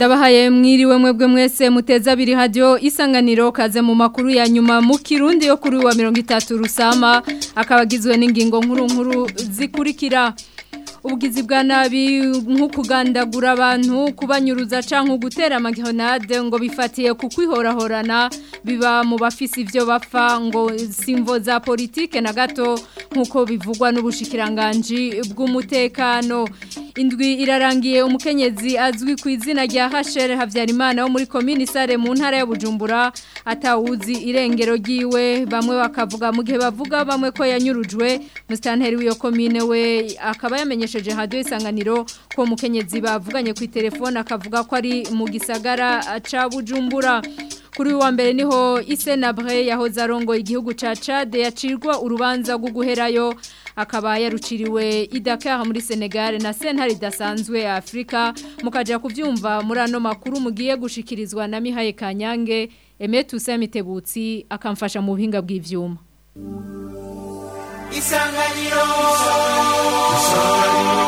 ndabahaye mwiriwe mwebwe mwese muteza abiri hadiyo isanganiro kaze mu makuru ya nyuma mu kirundi yo kuri wa mirongo itatu rusama akaba agizwe n'ingingo nkuru nkuru zikurikira ubugizi bwa nabi nko kugandagura abantu kubanyuruza cyangwa gutera amagihonade ngo bifatiye ku kwihorahorana biba mu bafise ibyo bapfa ngo simvo za politike na gato nk'uko bivugwa n'ubushikiranganji bw'umutekano indwi irarangiye umukenyezi azwi ku izina rya hashere habyarimana wo muri komini sare mu ntara ya bujumbura atawuzi irengero ryiwe bamwe bakavuga mu gihe bavuga bamwe ko yanyurujwe musitanteri w'iyo komine we akaba yamenyesheje hadiyo isanganiro ko umukenyezi bavuganye ku telefone akavuga ko ari mu gisagara ca bujumbura kuri wa mbere niho isenabre yahoze arongoye igihugu ca Chad yacirwa urubanza rwo guherayo akaba yaruciriwe idakara muri Senegal na sentare idasanzwe ya Afrika mukaja kuvyumva muri ano makuru mugiye gushikirizwa na Mihaye Kanyange Emetu Samitebutsi akamfasha mu buhinga bw'ivyuma Isanganiro Isanganiro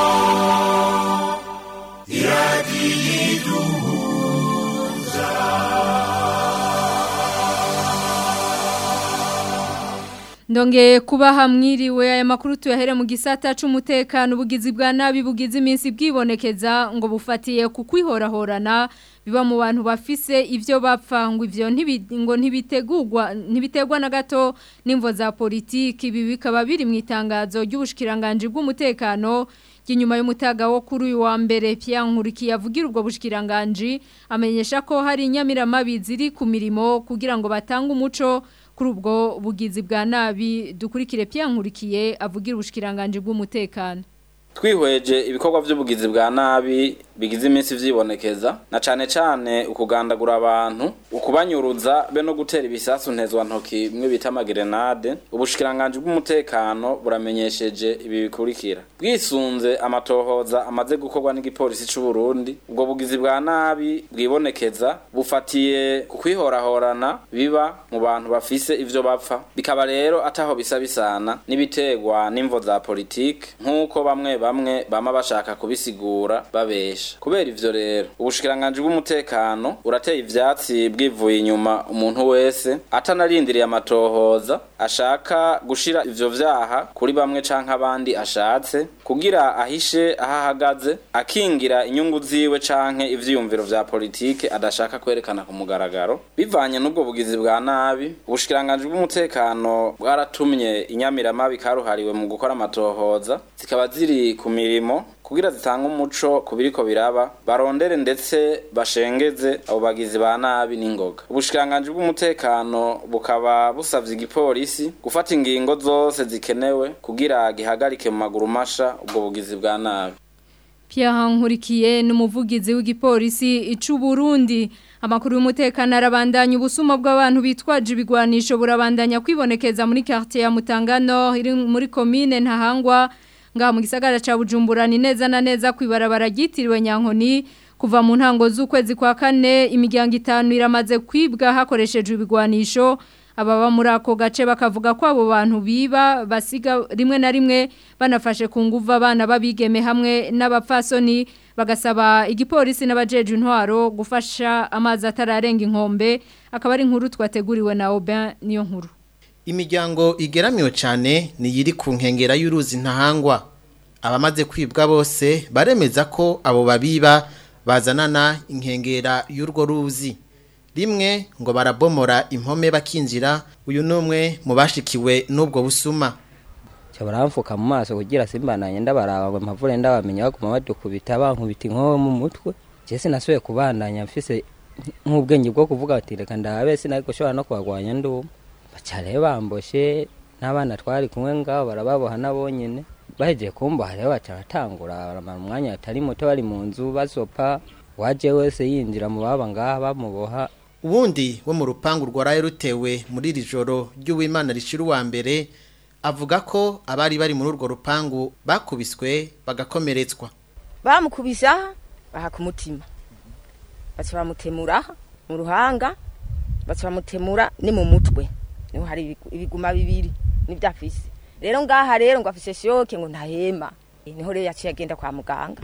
Ndonge kuba hamwiriwe aya makuru tuyahere mu gisata c'umutekano ubugizi bwa nabi bugize iminsi bwibonekeza ngo bufatiye ku kwihorahorana biba mu bantu bafise ivyo bapfa ngo ivyo ngo ntibitegurwa ntibitegwa na gato n'imvo za politiki ibi bikaba biri mu itangazo ry'ubushikiranganje bw'umutekano Kinyuma y'umutaga wo kuri uyu wa mbere Pierre Nkurikiye avugira ubwo bushikiranganje amenyesha ko hari inyamiramabi ziri ku mirimo kugira ngo batange umuco kuri ubwo bugizi bwa nabi dukurikire Pierre Nkurikiye avugira ubushikiranganje bw'umutekano twihweje ibikorwa by'ubugizi bwa nabi bigize iminsi vyibonekeza na cane cane ukugandagura abantu ukubanyuruza be no gutera ibisasu ntezwa ntoki bimwe bita amagerenade ubushikiranganje bw'umutekano buramenyesheje ibi bikurikira bwisunze amatohoza amaze gukorwa n'igipolisi c'u Burundi ubwo bugizi bwa nabi bwibonekeza bufatiye ku kwihorahorana biba mu bantu bafise ivyo bapfa bikaba rero ataho bisa bisana n'ibiterwa n'imvo za politike nk'uko bamwe bamwe bama bashaka kubisigura babesha kubera ivyo rero ubushikiranganje bw'umutekano urateye ivyatsi bwivuye inyuma umuntu wese atanarindiriye amatohoza ashaka gushira ivyo vyaha kuri bamwe canke abandi ashatse kugira ahishe aho ahagaze akingira inyungu ziwe canke ivyiyumviro vya politike adashaka kwerekana ku mugaragaro bivanye n'ubwo bugizi bwa nabi ubushikiranganje bw'umutekano bwaratumye inyamiramabi karuhariwe mu gukora amatohoza zikaba ziri ku mirimo kugira zitanga umuco ku biriko biraba barondere ndetse bashengeze abo bagizi ba nabi n'ingoga ubushikiranganje bw'umutekano bukaba busavye igipolisi gufata ingingo zose zikenewe kugira gihagarike mu maguru masha ubwo bugizi bwa nabi Pierre Nkurikiye n'umuvugizi w'igipolisi icu Burundi amakuru y'umutekano arabandanya ubusuma bw'abantu bitwaje ibigwanisho burabandanya kwibonekeza muri quartier ya Mutangano iri muri commune Ntahangwa ngaha mu gisagara ca Bujumbura ni neza na neza kwibarabara gitiriwe Nyankoni kuva mu ntango z'ukwezi kwa kane imiryango itanu iramaze kwibwa hakoreshejwe ibigwanisho ababa muri ako gace bakavuga ko abo bantu biba basiga rimwe na rimwe banafashe ku nguvu abana babigeme hamwe n'abapfasoni bagasaba igipolisi n'abajeje intwaro gufasha amazi atararenga inkombe akaba ari inkuru twateguriwe na Aubin niyo nkuru imiryango igeramiwe cyane ni yiri ku nkengera y'uruzi ntahangwa abamaze kwibwa bose baremeza ko abo babiba bazanana inkengera y'urwo ruzi rimwe ngo barabomora impome bakinjira uyu n'umwe mu bashikiwe n'ubwo busuma baramfuka mu maso kugira simbananye ndabaraba ngo mpavure ndabamenya baguma badukubita bankubita inkoho mu mutwe jese nasubiye kubandanya mfise nk'ubwenge bwo kuvuga ati reka ndabe sinari gushobora no kubagwanya nduma bacare bamboshe n'abana twari kumwe ngaho barababoha nabo nyene bahejeje kumboha rero baca batangura baramara umwanya atari muto bari mu nzu basopa waje wese yinjira mu baba ngaha bamuboha ubundi wo mu rupangu rwaraye rutewe muri iri joro ry'uwimana rishira uwa mbere avuga ko abari bari muri urwo rupangu bakubiswe bagakomeretswa bamukubisa baha ku mutima baca bamutemura mu ruhanga baca bamutemura ni mu mutwe niho hari ibiguma bibiri nibyo afise rero ngaha rero ngo afise shoke ngo ntahema niho rero yaciye agenda kwa muganga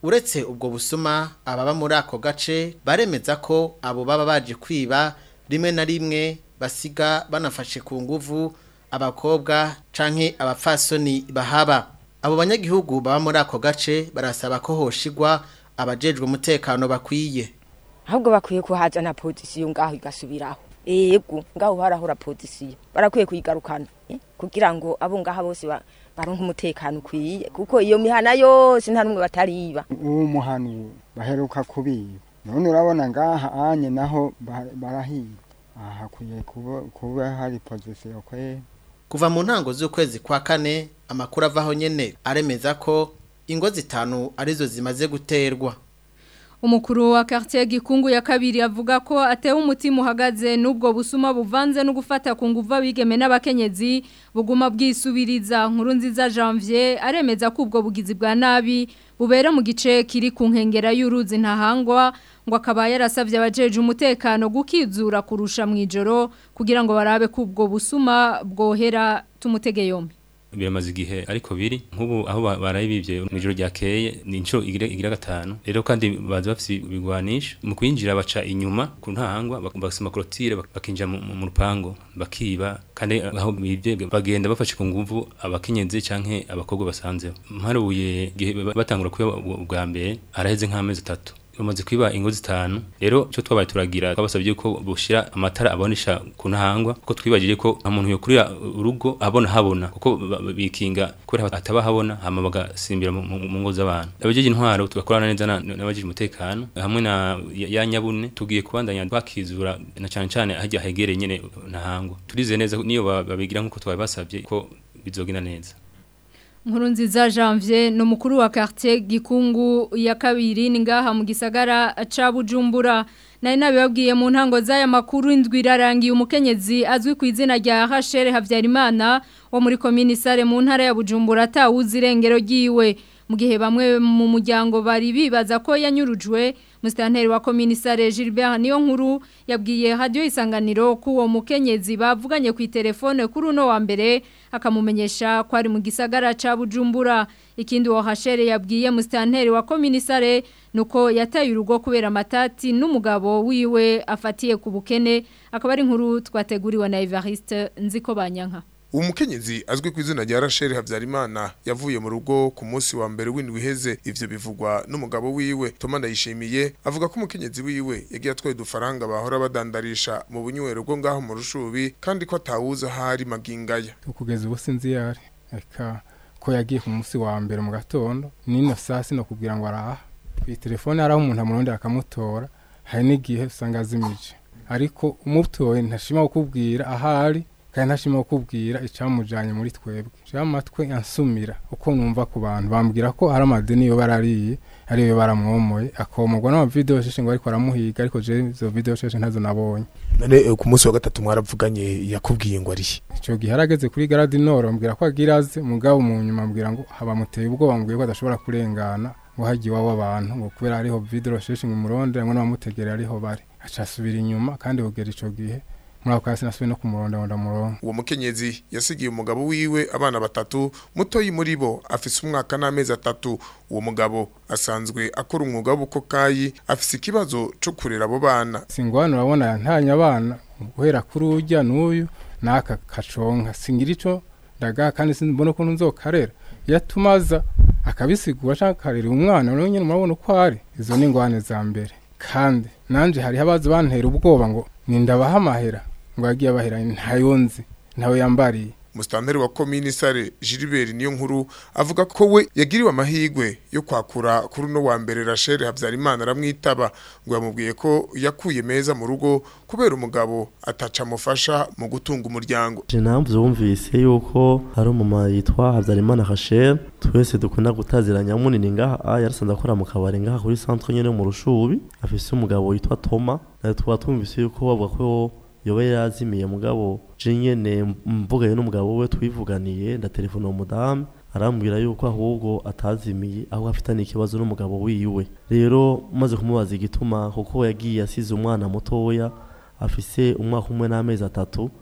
uretse ubwo busuma ababa muri ako gace baremeza ko abo baba baje kwiba rimwe na rimwe basiga banafashe ku nguvu abakobwa canke abapfasoni bahaba abo banyagihugu baba muri ako gace barasaba ko hoshigwa abajejwe umutekano bakwiye ahubwo bakwiye kuhazana pozisiyo ngaho igasubiraho ego ngaho harahora pozisiyo barakwiye kuyigarukana eh, kugira ngo abo ngaha bose ba- baronke umutekano ukwiye kuko iyo mihana yose nta n'umwe batariba uwo muhanu baheruka kubiba none urabona ngaha anye naho ba- barahiba aha hakwiye kuba, kuba hari pozisiyo kwe kuva mu ntango z'ukwezi kwa kane amakuru avaho nyene aremeza ko ingo zitanu arizo zimaze guterwa Umukuru wa quartier Gikungu ya kabiri avuga ko atewe umutima uhagaze n'ubwo busuma buvanze no gufata ku nguvu abigeme n'abakenyezi buguma bwisubiriza nkuru nziza Janvier aremeza ko ubwo bugizi bwa nabi bubera mu gice kiri ku nkengera y'uruzi ntahangwa ngo akaba yarasavye abajeje umutekano gukizura kurusha mu ijoro kugira ngo barabe ko ubwo busuma bwohera tumutege yombi biramaze igihe ariko biri nk'ubu aho ba- barayibivye mu ijoro ryakeye ni inshuro igira igira gatanu rero kandi baza bafise ibigwanisho mu kwinjira baca inyuma ku ntahangwa bak- basima clôture bak- bakinjira mu, mu rupango bakiba kandi aho bivye bagenda bafashe ku nguvu abakenyezi canke abakobwa basanzeho mparuye igihe ba- batangura kuba ubwa mbere araheze nk'amezi atatu bamaze kwiba ingo zitanu rero cyo twabaye turagira twabasabye ko bushira amatara abonesha ku ntahangwa kuko twibagije ko nta muntu yokurira urugo abona habona kuko ba- ba- bikinga kubera ataba habona hama bagasimbira mu- mu mu ngo z'abantu abajeje intwaro tugakorana neza na- n'abajeje umutekano hamwe na ya ya nyabune tugiye kubandanya twakizura na cyane cyane hajya hegereye nyene ntahangwa turize neza ko niyo ba- babigira nkuko twabasabye ko bizogenda neza Nkuru nziza Janvier ni umukuru wa quartier Gikungu ya kabiri ni ngaha mu gisagara ca Bujumbura nari nabibabwiye mu ntango z'aya makuru indwi irarangiye umukenyezi azwi ku izina rya Hashere Havyarimana wo muri komini Sare mu ntara ya Bujumbura atawuzi irengero ryiwe mu gihe bamwe mu muryango bari bibaza ko yanyurujwe Mustanteri wa komini Sare Gilbert niyo nkuru yabwiye radio isanganiro ko uwo mukenyezi bavuganye ku telefone kuri uno wa mbere akamumenyesha ko ari mu gisagara ca Bujumbura ikindi wo hashere yabwiye Mustanteri wa komini Sare nuko yataye urugo kubera matati n'umugabo wiwe afatiye ku bukene akaba ari inkuru twateguriwe na Evariste nziko banyanka uwo mukenyezi azwi ku izina rya rasheli habyarimana yavuye mu rugo ku munsi wa mbere w'indwi iheze ivyo bivugwa n'umugabo wiwe toma ndayishimiye avuga ko umukenyezi wiwe yagiye atwaye udufaranga bahora badandarisha mu bunywero bwo ngaho mu rushubi kandi ko atawuzi ahari magingaya kugeza ubu sinzi yari reka ko yagiye ku munsi wa mbere mu gatondo nino saa sino kubwira ngo araha iyi telefone hari aho umuntu amurondera akamutora hari n'igihe usanga azimije ariko umutoye ntashima kukubwira ahari kandi ntashima kukubwira icyamujyanye muri twebwe jean amatwi ansumira uko numva ku bantu bambwira ko hari amadeni yo barariye ariyo baramwomoye akomorwa n'amavidewo sheshe ngo ariko aramuhiga ariko je izo video sheshe ntazo nabonye none ku munsi wa gatatu mwaravuganye yakubwiye ngo arihe icyo gihe arageze kuri garadi noro ambwira ko agira aze mugabo mu nyuma ambwira ngo habamuteye ubwoba ambwiye ko adashobora kurengana ngo hagiye iwabo abantu ngo kubera hariho video sheshe ngo umuronde ngo n'abamutegera ariho bari aca asubira inyuma kandi kugera icyo gihe muri ako kasi nasubiye no kumuronda ngo ndamuronde uwo mukenyezi yasigiye umugabo wiwe abana batatu mutoyi muri bo afise umwaka n'amezi atatu uwo mugabo asanzwe akora umwuga w'ubukokayi afise ikibazo co kurera abo bana singwana urabona yantanye abana guhera kuri urya n'uyu n'aka kaconka singira ico ndagaha kandi simbona ukuntu nzokarera iyo atumaza akabisigura cyangwa akarera umwana rero nyine murabona uko ari izo ni ingwane za mbere kandi nanje hariho abazi bantera ubwoba ngo nindabaha amahera ngo yagiye abahera ntayo nzi ntawe yambariye Mustanteri wa komini sare Gilbert niyo nkuru avuga ko we yagiriwe amahigwe yo kwakura kuri no wa mbere Rachel Habyarimana aramwitaba ngo yamubwiye ko yakuye meza mu rugo kubera umugabo ataca mufasha mu gutunga umuryango Je namvuze wumvise yuko hari umuma yitwa Habyarimana Rachel twese dukunda gutaziranya munini ngaha ah, yarasanze akora mu kabari ngaha kuri centre nyene mu rushubi afise umugabo yitwa Toma na twa twumvise yuko bavuga ko yoba yazimiye mugabo je nyene mvugaye n'umugabo we twivuganiye ndatelefona uwo mudamu arambwira yuko ahubwo atazimiye aho afitanye ikibazo n'umugabo wiwe rero maze kumubaza igituma kuko yagiye asize umwana mutoya afise umwaka umwe n'amezi atatu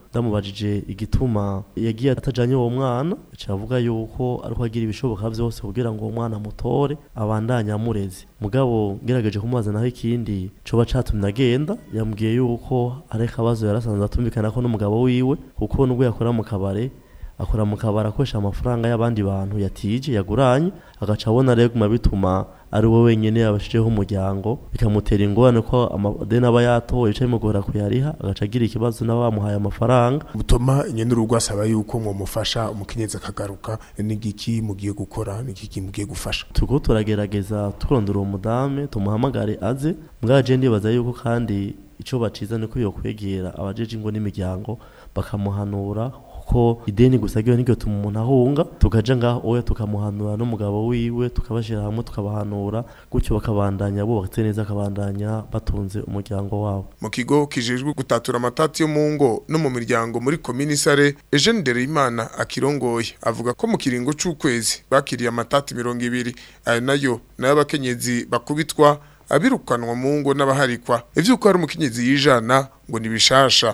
ndamubajije igituma yagiye atajanye uwo mwana cavuga yuko ariko agira ibishoboka vyose kugira ngo uwo mwana mutore abandanye amureze mugabo ngerageje kumubaza naho ikindi coba catumye agenda yambwiye yuko ari akabazo yarasanzwe atumvikana ko n'umugabo wiwe kuko nubwo yakora mu kabare akora mu kabari akoresha amafaranga y'abandi bantu yatije yaguranye agaca abona rero guma bituma ari we wenyine yabashijeho umuryango bikamutera ingorane ko amadeni aba yatoye bica bimugora kuyariha agaca agira ikibazo n'aba bamuhaye amafaranga butuma nyene urugo asaba yuko mwomufasha umukenyezi akagaruka n'igiki mugiye gukora n'igiki mugiye gufasha turiko turagerageza turondera uwo mudame tumuhamagare aze mwaje ndibaza yuko kandi ico baciza niko yokwegera abajeje ingo n'imiryango bakamuhanura ko ideni gusa ryo niryo tuma umuntu ahunga tukaja ngaho oya tukamuhanura n'umugabo wiwe tukabashira hamwe tukabahanura gutyo bakabandanya bubatse neza akabandanya batunze umuryango wabo mu kigo kijejwe gutatura amatati yo mu ngo no mu miryango muri komini sare Eugene Dereyimana akirongoye avuga ko mu kiringo c'ukwezi bakiriye amatati mirongo ibiri ayo nayo nayo abakenyezi bakubitwa abirukanwa mu ngo n'abaharikwa ivyuko hari umukenyezi yijana ngo nibishasha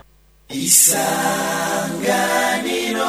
isanganiro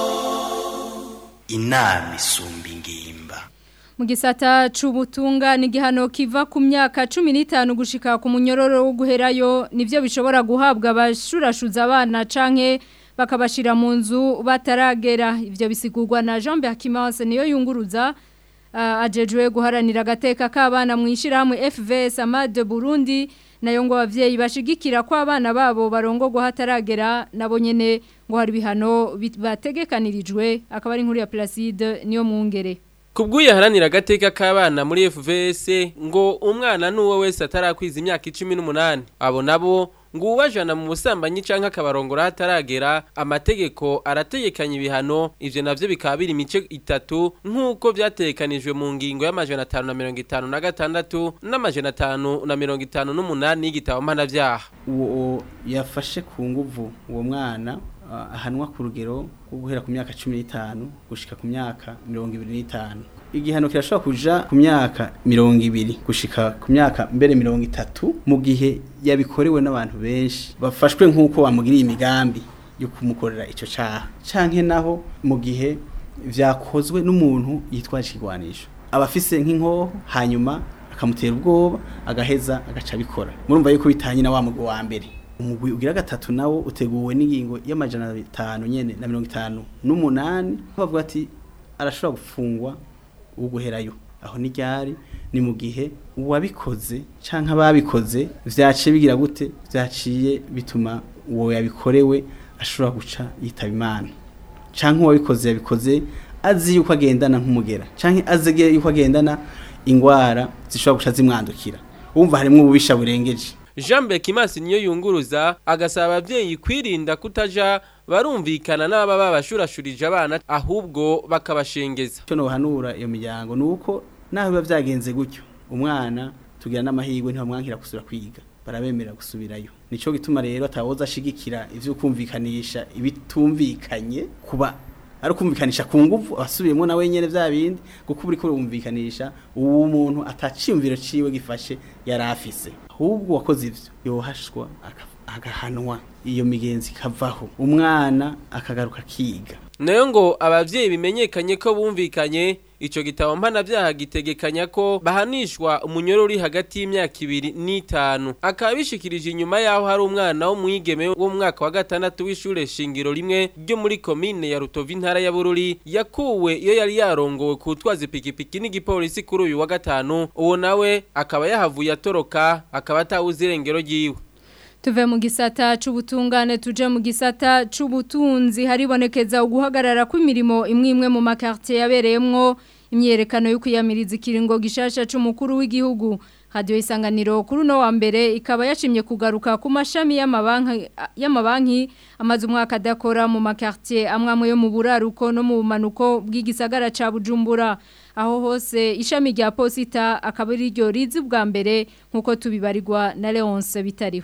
inama isumba ingimba mu gisata c'ubutunga ni igihano kiva ku myaka cumi n'itanu gushika ku munyororo wo guherayo nivyo bishobora guhabwa abashurashuza abana canke bakabashira mu nzu bataragera ivyo bisigurwa na Jean Berkimanse niyo yunguruza uh, ajejwe guharanira agateka k'abana mu ishirahamwe FVS Amade Burundi nayo ngo abavyeyi bashigikira ko abana babo barongorwa hataragera nabo nyene ngo hari bihano bategekanirijwe akaba ari inkuru ya Placide niyo mwungere Kubguye haranira agateka k'abana muri FVS ngo umwana nuwo wese atarakwiza imyaka 18 abo nabo ngo ubajana mu busambanyi canke akabarongora hataragera amategeko arategekanya ibihano ivyo navyo bikaba biri imice itatu nk'uko vyategekanijwe mu ngingo y'amajana atanu na mirongo itanu na gatandatu n'amajana atanu na mirongo itanu n'umunani y'igitabo mpanavyaha uwo yafashe ku nguvu uwo mwana ahanwa ku rugero rwo guhera ku myaka cumi n'itanu gushika ku myaka mirongo ibiri n'itanu igihano kirashobora kuja ku myaka mirongo ibiri gushika ku myaka mbere mirongo itatu mu gihe yabikorewe n'abantu benshi bafashwe nk'uko bamugiriye imigambi yo kumukorera ico caha canke naho mu gihe vyakozwe n'umuntu yitwaje ikigwanisho abafise nk'inkoho hanyuma akamutera ubwoba agaheza agaca abikora murumva yuko bitanye na wa mugwi wa mbere umugwi ugira gatatu nawo uteguwe n'ingingo y'amajana atanu nyene na mirongo itanu n'umunani bavuga ati arashobora gufungwa uguherayo aho ni ryari ni mu gihe uwabikoze canke ababikoze vyaciye bigira gute vyaciye bituma uwo yabikorewe ashobora guca yitaba imana canke uwabikoze yabikoze azi yuko agendana nk'umugera canke azi yuko agendana ingwara zishobora guca zimwandukira wumva harimwo ububisha burengeje Jean Bekimasi niyo yunguruza agasaba abavyeyi kwirinda kutaja barumvikana n'aba babashurashurije abana ahubwo bakabashengeza cyo no hanura iyo miryango nuko naho biba vyagenze gutyo umwana tugira n'amahirwe ntibamwankira gusubira kwiga barabemera gusubirayo nico gituma rero atawoza ashigikira ivyo kumvikanisha ibitumvikanye kuba ari kumvikanisha ku nguvu asubiyemo na wenyene vya bindi kuko uri kurumvikanisha uwo muntu ataciyumviro ciwe gifashe yarafise ahubwo wakoze ivyo yohashwa agahanwa iyo migenzi ikavaho umwana akagaruka kiga nayo ngo abavyeyi bimenyekanye ko bumvikanye ico gitabo mpana vyaha gitegekanya ko bahanishwa umunyoro uri hagati y'imyaka ibiri n'itanu akaba bishikirije inyuma yaho hari umwana wo mwigeme wo mu mwaka wa gatandatu w'ishure shingiro rimwe ryo muri komine ya Rutovu intara ya Bururi yakuwe iyo yari yarongowe kutwaza ipikipiki n'igipolisi kuri uyu wa gatanu uwo nawe akaba yahavuye atoroka akaba atawuzi irengero ryiwe Tuve mu gisata c'ubutungane tuje mu gisata c'ubutunzi haribonekeza uguhagarara kw'imirimo imwe imwe mu makartier yabereyemwo imyerekano yo kwiyamiriza ikiringo gishasha c'umukuru w'igihugu Radio Isanganiro kuri no wa mbere ikaba yashimye kugaruka ku mashami y'amabanki y'amabanki amaze umwaka adakora mu makartier amwamwe yo mu buraruko no mu bumanuko bw'igisagara ca Bujumbura aho hose ishami rya posita akaba ari ryo rizi bwa mbere nkuko tubibarirwa na Leonce bitariho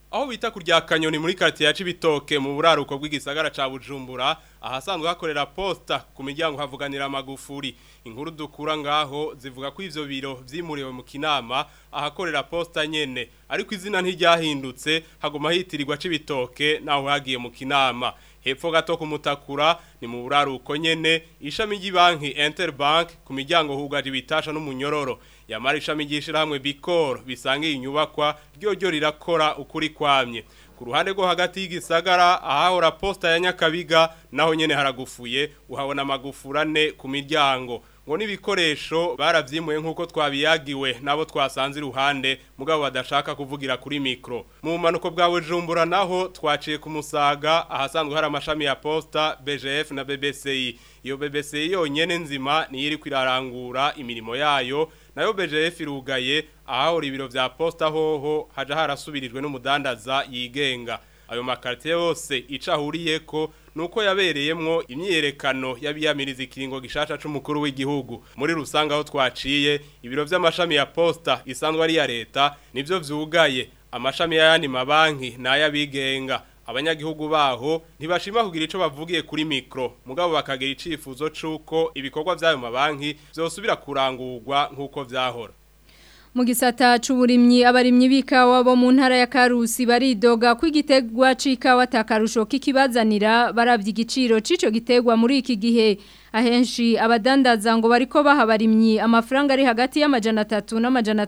aho bita kurya kanyoni muri quartier ya Cibitoke mu buraruko bw'igisagara ca Bujumbura ahasanzwe hakorera posta ku miryango havuganira amagufuri inkuru dukura ngaho zivuga ko ivyo biro vyimuriwe mu kinama ahakorera posta nyene ariko izina ntiryahindutse hagoma hitirirwa Cibitoke naho hagiye mu kinama hepfo gato kumutakura ni mu buraruko nyene ishami ry'ibanki Interbank ku miryango hugaje ibitasha n'umunyororo yamara ishami ry'ishirahamwe Bicor bisangiye inyubakwa ryo ryo rirakora ukuri kwamye ku ruhande rwo hagati y'igisagara ahahora posta ya Nyakabiga naho nyene haragufuye uhabona amagufurane ku miryango ngo n'ibikoresho baravyimuye nk'uko twabiyagiwe nabo twasanze iruhande mugabo badashaka kuvugira kuri mikro mu manuko bwa Bujumbura naho twaciye ku musaga ahasanzwe hari amashami ya posta BGF na BBCI iyo BBCI yonyene nzima niyo iri kwirarangura imirimo yayo nayo BGF irugaye ahahora ibiro vya posta hoho haja harasubirijwe n'umudandaza yigenga ayo makarite yose icahuriyeko nuko yabereyemwo imyiyerekano y'abiyamiriza ikiringo gishasha c'umukuru w'igihugu muri rusanga aho twaciye ibiro vy'amashami ya posta isanzwe ari ya leta nivyo vyugaye amashami y'ayandi mabanki n'ayabigenga abanyagihugu baho ntibashima kugira ico bavugiye kuri mikro mugabo bakagira icifuzo c'uko ibikorwa vy'ayo mabanki vyosubira kurangurwa nk'uko vyahora mu gisata c'uburimyi abarimyi b'ikawa bo mu ntara ya Karusi baridoga ko igitegwa c'ikawa takarusho kikibazanira baravye igiciro c'ico gitegwa muri iki gihe ahenshi abadandaza ngo bariko baha abarimyi amafaranga ari hagati y'amajana 3 n'amajana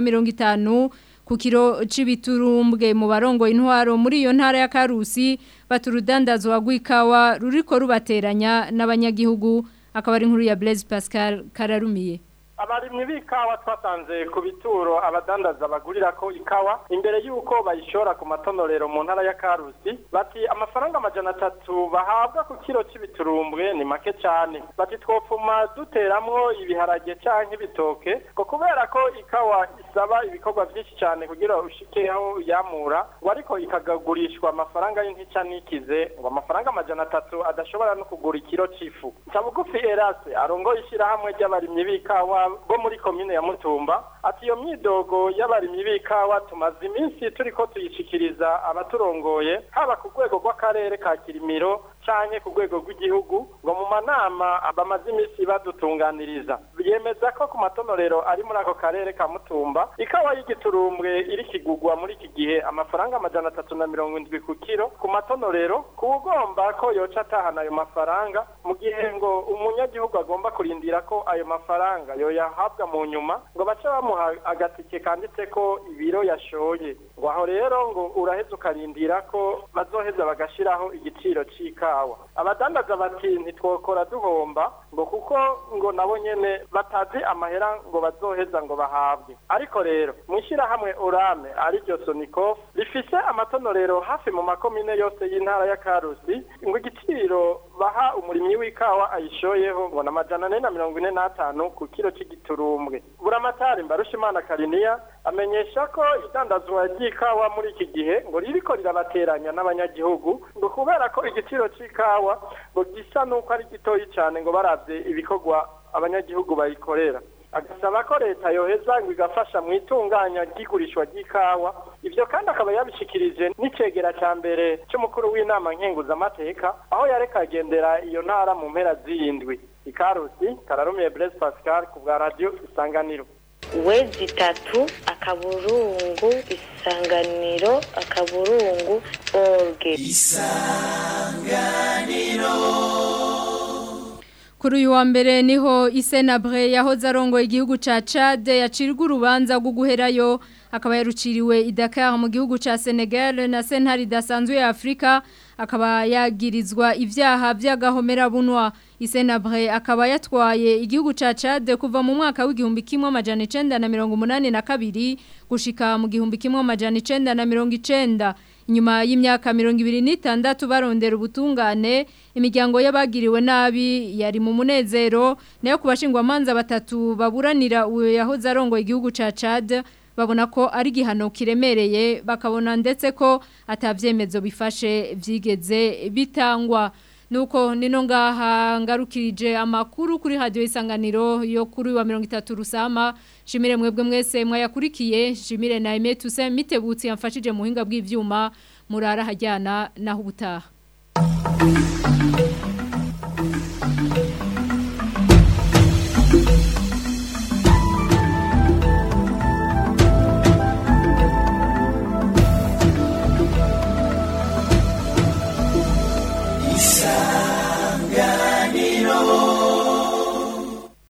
350 ku kiro c'ibiturumbwe mu barongo intwaro muri iyo ntara ya Karusi baturudandazwa gw'ikawa ruriko rubateranya n'abanyagihugu akaba ari inkuru ya Blaise Pascal Kararumiye abarimyi b'ikawa twasanze ku bituro abadandaza bagurira ko ikawa imbere y'uko bayishora ku matonorero mu ntara ya karusi bati amafaranga amajana atatu bahabwa ku kiro cy'ibiturumbwe ni make cyane bati twopfuma duteramwo ibiharage canke ibitoke ko kubera ko ikawa isaba ibikorwa byinshi cyane kugira ushike aho yamura ngo ariko ikagagurishwa amafaranga y'intica nikize ngo amafaranga amajana atatu adashobora no kugura ikiro c'ifu Cabugufi Erase arongoye ishyirahamwe ry'abarimyi b'ikawa bo muri komine ya Mutumba ati iyo myidogo y'abarimyi b'ikawa tumaze iminsi turiko tuyishikiriza abaturongoye haba ku rwego rw'akarere ka Kirimiro canke ku rwego rw'igihugu ngo mu manama bamaze iminsi badutunganiriza yemeza ko ku matonorero ari muri ako karere ka Mutumba ikawa y'igiturumbwe iri kigugwa muri iki gihe amafaranga amajana atatu na mirongo indwi ku kiro ku matonorero ku ugomba ko yoca atahana ayo mafaranga mu gihe ngo umunyagihugu agomba kurindira ko ayo mafaranga yoyahabwa mu nyuma ngo bace bamuha agatike kanditse ko ibiro yashoye ngo aho rero ngo uraheza ukarindira ko bazoheza bagashiraho igiciro c'ikawa abadandaza bati ntitwokora duhomba ngo kuko ngo nabo nyene batazi amahera ngo bazoheza ngo bahabwe ariko rero mwishirahamwe orame ariryo sonikof rifise amatonorero hafi mu makomine yose y'intara ya karusi ngo igiciro baha umurimyi w'ikawa ayishoyeho ngo n'amajana ane na mirongo ine n'atanu ku kiro c'igiturumbwe buramatari mbarushimana kariniya amenyesha ko idandazwa ry'ikawa muri iki gihe ngo ririko rirabateranya n'abanyagihugu ngo kubera ko igiciro c'ikawa ngo gisa n'uko ari gitoyi cyane ngo baravye ibikorwa abanyagihugu bayikorera agasaba ko leta yoheza ngo igafasha mu itunganya ry'igurishwa ry'ikawa ivyo kandi akaba yabishikirije n'icegera ca mbere c'umukuru w'inama nkenguzamateka aho yareka agendera iyo ntara mu mpera z'iyindwi ikarusi kararumiye Blaise Pascal ku bwa radio isanganiro wezi itatu akaburungu isanganiro akaburungu orge isanganiro Kuri uyu wa mbere niho Isenabre yahoze arongoye igihugu ca Chad yacirwa urubanza rwo guherayo akaba yaruciriwe i Dakar mu gihugu ca Senegal na sentare idasanzwe ya Afrika akaba yagirizwa ivyaha vy'agahomera bunwa Isenabre akaba yatwaye igihugu ca Chad kuva mu mwaka w'igihumbi kimwe amajana 1982 gushika mu gihumbi kimwe amajana 1990 Inyuma y'imyaka mirongo ibiri n'itandatu barondera ubutungane imiryango y'abagiriwe nabi yari mu munezero nayo ku bashingwamanza batatu baburanira uwo yahoze arongoye igihugu ca Chad babona ko ari igihano kiremereye bakabona ndetse ko atabyemezo bifashe byigeze bitangwa nuko nino ngaha ngarukirije amakuru kuri radio isanganiro yo kuri wa 30 rusama shimire mwebwe mwese mwayakurikiye shimire na Aime Tuse mitebutsi yamfashije muhinga bw'ivyuma murara hajyana naho ubutaha